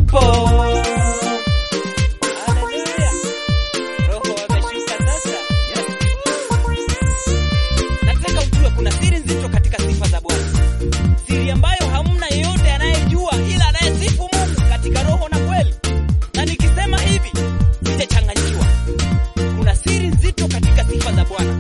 yupo. Haleluya. Roho ameshuka sasa. Yes. Nataka ujue kuna siri nzito katika sifa za Bwana, siri ambayo hamna yeyote anayejua ila anayesifu Mungu katika roho na kweli. Na nikisema hivi sijachanganyikiwa, kuna siri nzito katika sifa za Bwana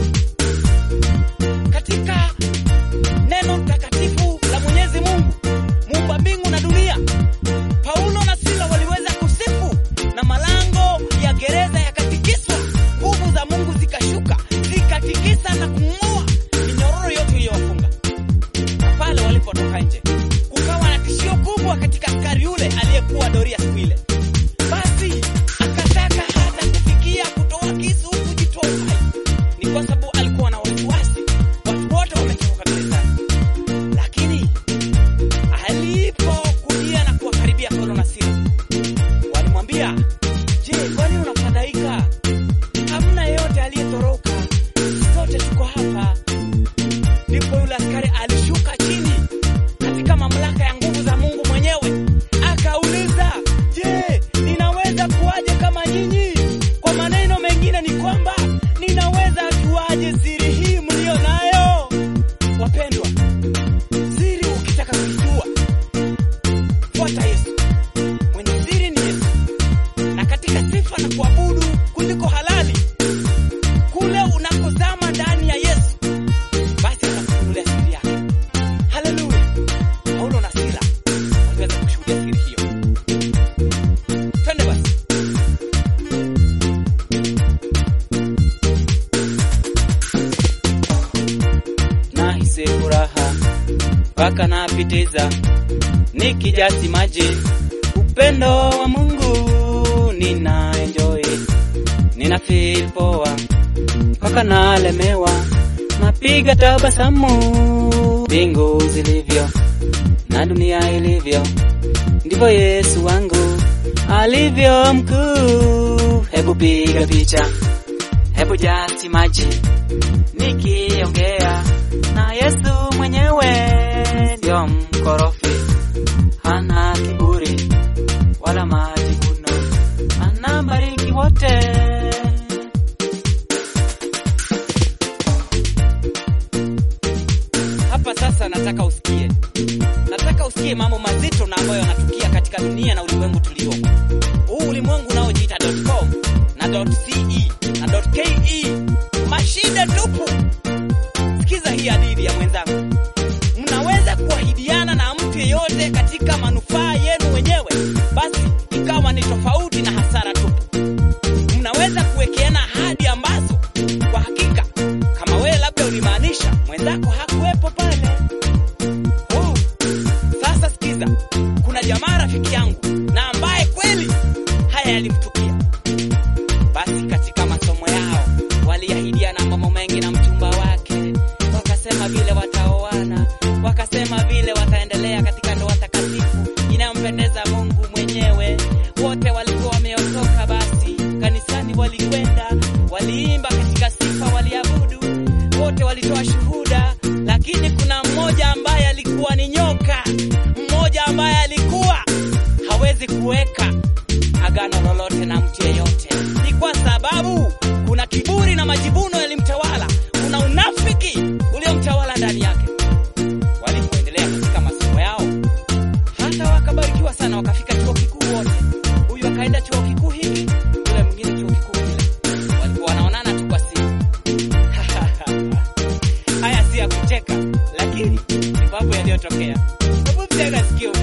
katika neno takatifu la Mwenyezi Mungu muumba mbingu na dunia. Paulo na Sila waliweza kusifu na malango ya gereza yakatikiswa, nguvu za Mungu zikashuka zikatikisa na kung'oa minyororo yote iliyowafunga. Na pale walipotoka nje, kukawa na tishio kubwa katika askari yule aliyekuwa doria siku ile. Basi akataka hata kufikia kutoa kisu kujitoa uhai, ni kwa sababu alikuwa na wasiwasi, watu wote wamechoka gerezani. Lakini alipokujia na kuwakaribia Paulo na Sila, walimwambia, je, kwani unafadhaika? Hamna yeyote aliyetoroka, sote tuko hapa. Ndipo yule askari alishuka chini katika mamlaka ya nguvu za Mungu mwenyewe, akauliza, je, ninaweza kuwaje kama nyinyi? Kwa maneno mengine ni kwamba ninaweza juaje siri hii mlio nayo? Wapendwa, siri ukitaka kuijua, fuata Yesu. Mwenye siri ni Yesu, na katika sifa na kuabudu kuliko halali, kule unakozama ndani ya Yesu, basi atakufunulia siri yake. Haleluya! Paulo na Sila waliweza kushuhudia siri hiyo. Twende basi. Nahisi furaha mpaka napitiza, nikijasi maji upendo wa Mungu nina enjoy, nina feel poa mpaka nalemewa, napiga tabasamu. Mbingu zilivyo na dunia ilivyo, ndivyo Yesu wangu alivyo mkuu. Hebu piga picha, hebu jasi maji nikiongea na Yesu mwenyewe ndio mkorofi, hana kiburi wala majivuno, anabariki wote. Hapa sasa nataka usikie, nataka usikie mambo mazito na ambayo yanatukia katika dunia na ulimwengu tuliomo. Huu ulimwengu unaojiita .com na .ce na .ke, mashida tupu. Sikiza hii hadithi ya mwenzangu. Mnaweza kuahidiana na mtu yeyote katika manufaa yenu wenyewe, basi ikawa ni tofauti na hasara tupu. Mnaweza kuwekeana ahadi ambazo kwa hakika, kama wewe labda ulimaanisha, mwenzako hakuwepo pale. Oh, sasa sikiza, kuna jamaa rafiki yangu na ambaye kweli haya yalimtukia. Basi katika masomo yao waliahidiana mambo mengi na mchumba wake, wakasema vile wataoana, wakasema vile wataendelea katika ndoa takatifu inayompendeza Mungu mwenyewe. Wote walikuwa wameokoka, basi kanisani walikwenda, waliimba katika sifa, waliabudu, wote walitoa shuhuda, lakini kuna mmoja ambaye alikuwa ni nyoka, mmoja ambaye alikuwa hawezi kuweka agano lolote na mtu yeyote. Ni kwa sababu kuna kiburi na majivuno yalimtawala, kuna unafiki uliomtawala ndani yake. Walipoendelea katika masomo yao, hata wakabarikiwa sana, wakafika chuo kikuu wote. Huyu akaenda chuo kikuu hiki, yule mwingine chuo kikuu kile. Walikuwa wanaonana tu kwa simu. Haya si ya kucheka, lakini ni mambo yaliyotokea. Hebu mtega sikio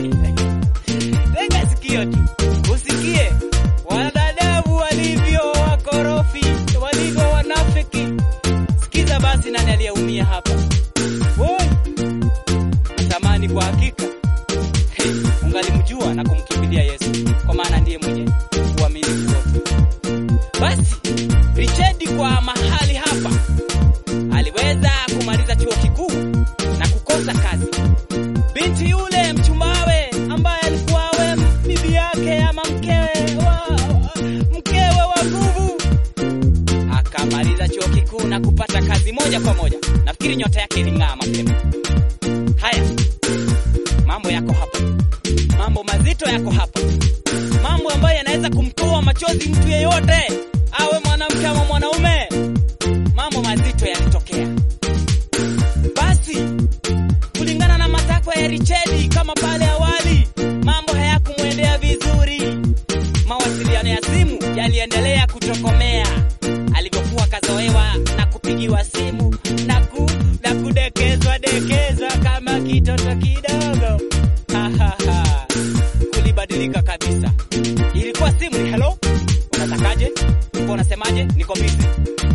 tega sikio tu usikie wanadamu walivyo wakorofi, walivyo wanafiki. Sikiza basi, nani aliyeumia hapa? Woi, natamani kwa hakika hey, ungalimjua na kumkimbilia Yesu, kwa maana ndiye mwenye uaminifu wote. Basi Richard kwa mahali hapa aliweza kumaliza chuo kikuu na kukosa kazi. Binti yule mchumbawe ambaye alikuwa awe bibi yake ama mkewe wa, mkewe wa nguvu akamaliza chuo kikuu na kupata kazi moja kwa moja. Nafikiri nyota yake iling'aa mapema. Haya, mambo yako hapa, mambo mazito yako hapa, mambo ambayo yanaweza kumtoa machozi mtu yeyote, awe mwanamke ama mwanaume. Mambo mazito yalitokea. Basi kulingana na matakwa ya Richedi, kama pale awali, mambo hayakumwendea vizuri. Mawasiliano ya simu yaliendelea kutokomea alivyokuwa kazoewa na kupigiwa simu na, ku, na kudekezwa dekezwa kama kitoto kidogo. Ha, ha, ha. Kulibadilika kabisa. Ilikuwa simu ni hello, unatakaje? Ulikuwa unasemaje? Niko busy.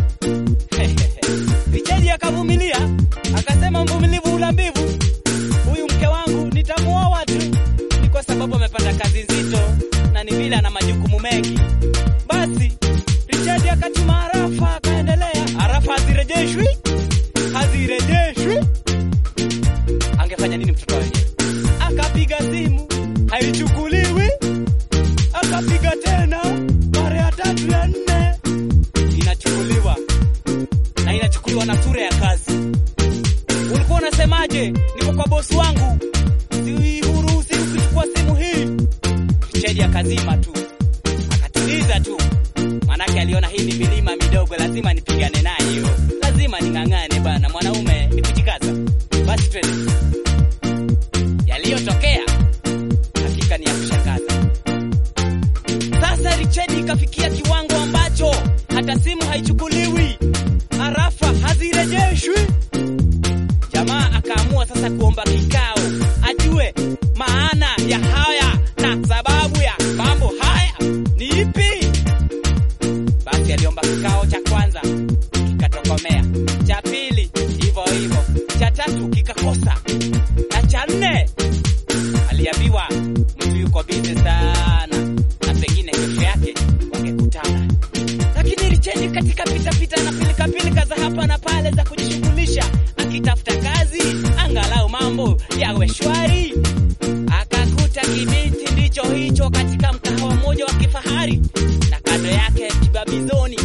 Richedi akavumilia, akasema mvumilivu ula mbivu, huyu mke wangu nitamuoa tu, ni kwa sababu amepata kazi nzito na ni vile ana majukumu mengi. Basi Richard akatuma harafa, akaendelea. Harafa hazirejeshwi, hazirejeshwi. Angefanya nini mtoto wenyewe? Akapiga simu, haichukuliwi. Akapiga tena mara ya tatu ya nne, inachukuliwa na inachukuliwa na sura ya kazi. Ulikuwa unasemaje? Niko kwa bosi wangu, sihuruhusi kuchukua simu hii. Richard akazima tu, akatuliza tu, manake aliona hii ni milima midogo, lazima nipigane nayo, lazima ning'ang'ane bana, mwanaume ni kujikaza. Basi twende. Yaliyotokea hakika ni ya kushangaza. Sasa Richard ikafikia kiwango ambacho hata simu haichukuliwi, harafa hazirejeshwi. Jamaa akaamua sasa kuomba kikao, ajue maana ya haya na sababu ya mambo haya ni ipi. Basi aliomba kikao cha kwanza kikatokomea, cha pili hivyo hivyo, cha tatu kikakosa, na cha nne aliambiwa mtu yuko bize sana na pengine kesho yake wangekutana. Lakini Richard katika pitapita na pilikapilika za hapa na pale za kujishughulisha akitafuta kazi, angalau mambo yawe shwari, akakuta kibinti ndicho hicho katika mkahawa mmoja wa kifahari na kando yake kibabizoni.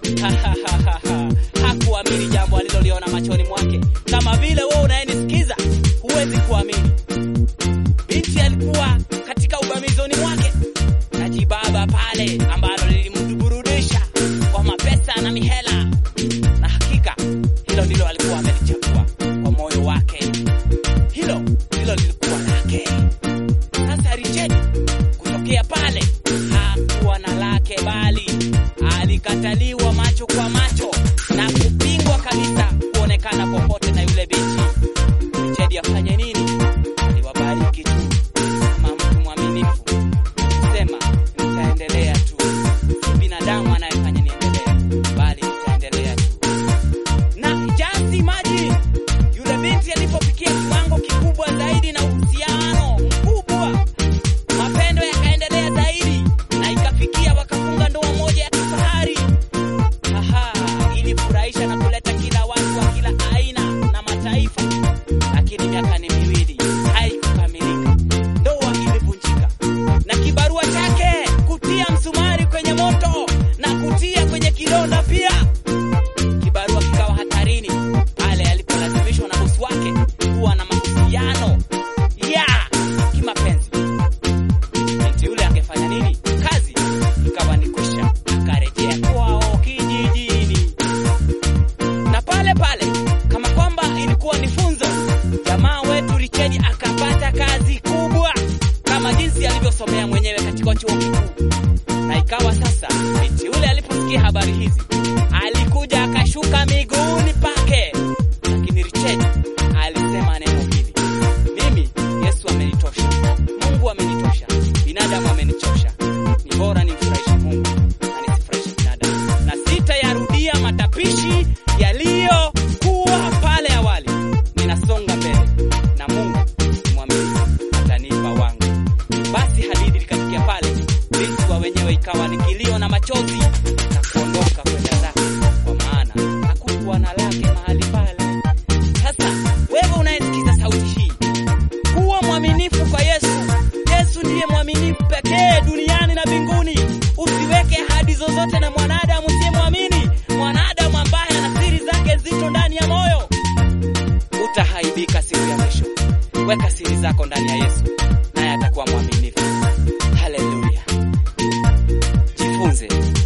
Hakuamini jambo aliloliona machoni mwake, kama vile wewe unayenisikiza huwezi kuamini. Binti alikuwa katika ubamizoni mwake na jibaba pale ambalo lilimburudisha kwa mapesa na mihela, na hakika hilo ndilo alikuwa amelichagua kwa moyo wake, hilo ndilo lilikuwa lake. Sasa Richard kutokea pale hakuwa na lake, bali alikataliwa macho kwa macho na kupingwa kabisa kuonekana popote na yule binti. Richard afanye nini? Aliwabariki tu kama mtu mwaminifu, sema nitaendelea tu, si binadamu anayefanya niendelee, bali nitaendelea tu. Na just imagine yule binti alipofikia kiwango kikubwa zaidi na uhusiano mkubwa, mapendo yakaendelea zaidi na ikafikia wakafunga ndoa moja ya kifahari. Aha, ilifurahisha na kuleta kila watu wa kila aina na mataifa, lakini miaka ni miwili haikukamilika, ndoa ilivunjika na kibarua chake kutia msumari kwenye moto na kutia kwenye kidonda pia kibarua kikawa hatarini pale alipolazimishwa na bosi wake kuwa na mahusiano ya kimapenzi. Binti yule angefanya nini? Kazi ikawa ni kwisha, akarejea kwao kijijini. Na pale pale, kama kwamba ilikuwa ni funzo, jamaa wetu Richard akapata kazi kubwa kama jinsi alivyosomea mwenyewe katika chuo kikuu na ikawa sasa, binti yule aliposikia habari hizi alikuja akashuka miguuni pake, lakini Richard alisema neno hili: mimi Yesu amenitosha, Mungu amenitosha, binadamu amenichosha, ni bora nimfurahishe Mungu na nisifurahishe binadamu, na sitayarudia matapishi yaliyokuwa pale awali. Ninasonga mbele na Mungu ni mwaminifu, atanipa wangu. Basi hadithi ikafikia pale, binti wa wenyewe ikawa ni kilio na machozi na kuondoka kwenda zake, kwa maana hakukuwa na lake mahali pale. Sasa wewe unayesikiza sauti hii, kuwa mwaminifu kwa Yesu. Yesu ndiye mwaminifu pekee duniani na mbinguni. Usiweke ahadi zozote na mwanadamu usiyemwamini, mwanadamu ambaye ana siri zake nzito ndani ya moyo. Utahaibika siku ya mwisho. Weka siri zako ndani ya Yesu, naye atakuwa mwaminifu. ujifunze.